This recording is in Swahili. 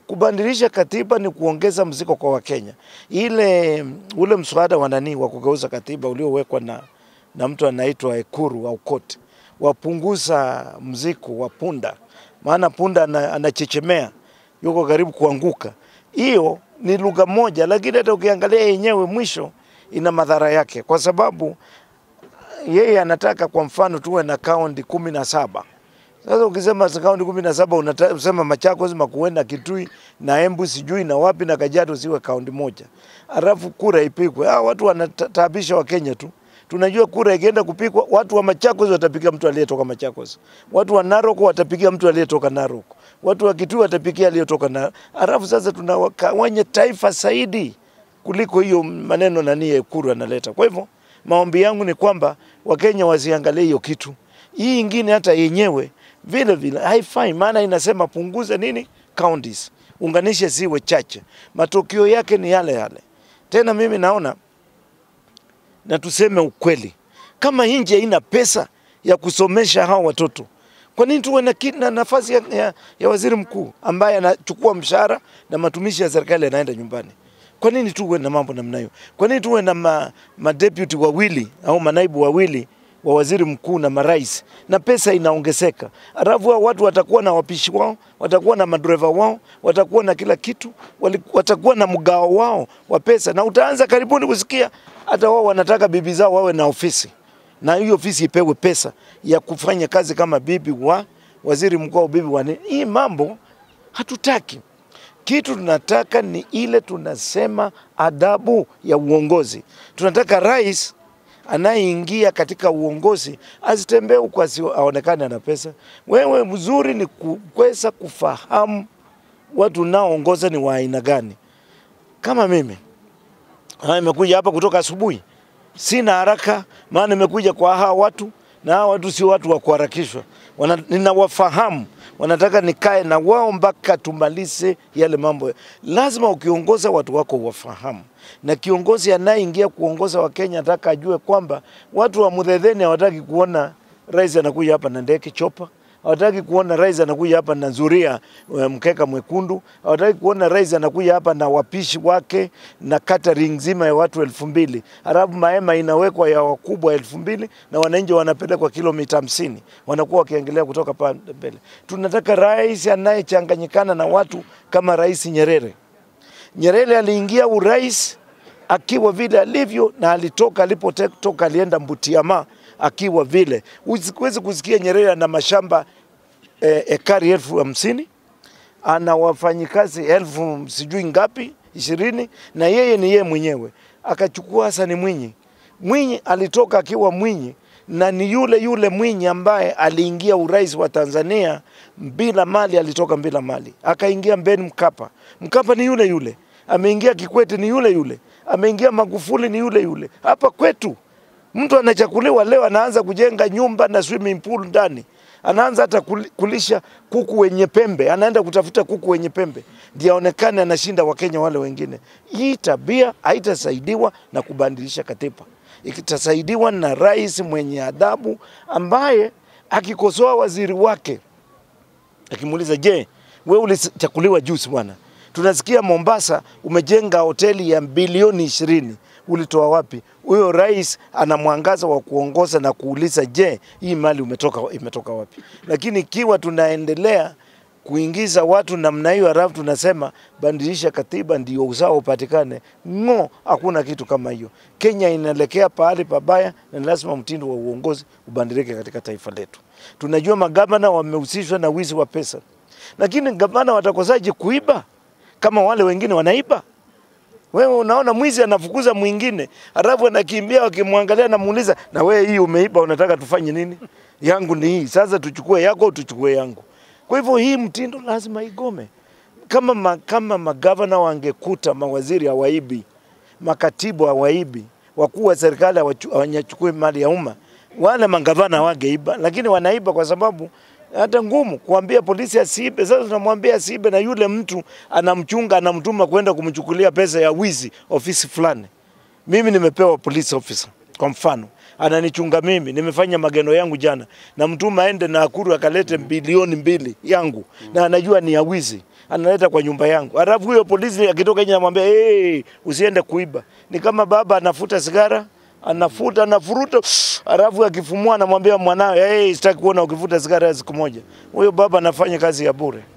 Kubadilisha katiba ni kuongeza mzigo kwa Wakenya. Ile ule mswada wa nani wa kugeuza katiba uliowekwa na, na mtu anaitwa Ekuru au Kot wapunguza mzigo wa punda, maana punda ana- anachechemea, yuko karibu kuanguka. Hiyo ni lugha moja, lakini hata ukiangalia yenyewe mwisho ina madhara yake, kwa sababu yeye anataka kwa mfano tuwe na kaunti kumi na saba. Sasa ukisema kaunti kumi na saba unasema Machakos, Makueni na Kitui na Embu sijui na wapi na Kajiado siwe kaunti moja, alafu kura ipigwe. Hao watu wanataabisha Wakenya tu. Tunajua kura ikienda kupigwa, watu wa Machakos watapigia mtu aliyetoka Machakos, watu wa Narok watapigia mtu aliyetoka Narok, watu wa Kitui watapigia aliyetoka na, alafu sasa tunawagawanya taifa zaidi kuliko hiyo maneno nani Ekuru analeta. Kwa hivyo maombi yangu ni kwamba Wakenya wasiangalie hiyo kitu. Hii ingine hata yenyewe vile vile haifai, maana inasema punguza nini counties, unganishe ziwe chache. Matokeo yake ni yale yale. Tena mimi naona na tuseme ukweli, kama nchi haina pesa ya kusomesha hao watoto, kwa nini tuwe na, ki- na nafasi ya, ya, ya waziri mkuu ambaye anachukua mshahara na matumishi ya serikali yanaenda nyumbani? Kwa nini tuwe na mambo namna hiyo? Kwa nini tuwe na ma, ma deputy wawili au manaibu wawili wa waziri mkuu na marais na pesa inaongezeka, alafu hao watu watakuwa na wapishi wao, watakuwa na madereva wao, watakuwa na kila kitu, wali- watakuwa na mgao wao wa pesa, na utaanza karibuni kusikia hata wao wanataka bibi zao wawe na ofisi, na hiyo ofisi ipewe pesa ya kufanya kazi kama bibi wa waziri mkuu au bibi wa nini. Hii mambo hatutaki. Kitu tunataka ni ile tunasema adabu ya uongozi. Tunataka rais anayeingia katika uongozi asitembee huku asi- aonekane ana pesa. Wewe mzuri ni kuweza kufahamu watu unaoongoza ni wa aina gani. Kama mimi Ah, nimekuja hapa kutoka asubuhi, sina haraka, maana nimekuja kwa hawa watu na hawa watu sio watu wa kuharakishwa. Wana, ninawafahamu, wanataka nikae na wao mpaka tumalize yale mambo. Lazima ukiongoza watu wako wafahamu, na kiongozi anayeingia kuongoza Wakenya nataka ajue kwamba watu wa Mudhedheni hawataki kuona rais anakuja hapa na ndege chopa hawataki kuona rais anakuja hapa na zuria eh, mkeka mwekundu. Hawataki kuona rais anakuja hapa na wapishi wake na catering nzima ya watu elfu mbili halafu mahema inawekwa ya wakubwa elfu mbili na wananchi wanapelekwa kilomita hamsini wanakuwa wakiangalia kutoka pale mbele. Tunataka rais anayechanganyikana na watu kama Rais Nyerere. Nyerere aliingia urais akiwa vile alivyo na alitoka alipotoka alienda Mbutiama akiwa vile. Usiwezi kusikia Nyerere ana mashamba eh, ekari elfu hamsini ana wafanyikazi elfu sijui ngapi ishirini na yeye ni yeye mwenyewe. Akachukua Hassan Mwinyi. Mwinyi alitoka akiwa Mwinyi na ni yule yule Mwinyi ambaye aliingia urais wa Tanzania bila mali, alitoka bila mali, akaingia Ben Mkapa. Mkapa ni yule yule, ameingia Kikwete ni yule yule, ameingia Magufuli ni yule yule. Hapa kwetu mtu anachakuliwa leo, anaanza kujenga nyumba na swimming pool ndani, anaanza hata kuli- kulisha kuku wenye pembe, anaenda kutafuta kuku wenye pembe ndio aonekane anashinda Wakenya wale wengine. Hii tabia haitasaidiwa na kubadilisha katiba, ikitasaidiwa na rais mwenye adabu ambaye akikosoa waziri wake akimuuliza, je, wewe ulichakuliwa juzi bwana? Tunasikia Mombasa umejenga hoteli ya bilioni ishirini, ulitoa wapi? Huyo rais ana mwangaza wa kuongoza na kuuliza, je, hii mali umetoka, imetoka wapi? Lakini ikiwa tunaendelea kuingiza watu namna hiyo, halafu tunasema badilisha katiba ndio usawa upatikane, ng'o, hakuna kitu kama hiyo. Kenya inaelekea pahali pabaya, na ni lazima mtindo wa uongozi ubadilike katika taifa letu. Tunajua magavana wamehusishwa na wizi wa pesa, lakini gavana watakosaje kuiba kama wale wengine wanaiba? Wewe unaona mwizi anafukuza mwingine, halafu anakimbia, wakimwangalia namuuliza, na wewe hii umeiba, unataka tufanye nini? Yangu ni hii, sasa tuchukue yako au tuchukue yangu? Kwa hivyo hii mtindo lazima igome. Kama, ma, kama magavana wangekuta mawaziri hawaibi, makatibu hawaibi, wakuu wa serikali hawachu- hawanyachukui mali ya umma, wale magavana wangeiba, lakini wanaiba kwa sababu hata ngumu kuambia polisi asiibe. Sasa tunamwambia asiibe, na yule mtu anamchunga, anamtuma kwenda kumchukulia pesa ya wizi ofisi fulani. Mimi nimepewa police officer kwa mfano, ananichunga mimi, nimefanya mageno yangu jana, namtuma aende Nakuru akalete bilioni mbili yangu na anajua ni ya wizi, analeta kwa nyumba yangu, alafu huyo polisi akitoka nje anamwambia hey, usiende kuiba. Ni kama baba anafuta sigara anafuta anafuruta, alafu akifumua anamwambia mwanawe hey, sitaki kuona ukifuta sigara siku moja. Huyo baba anafanya kazi ya bure.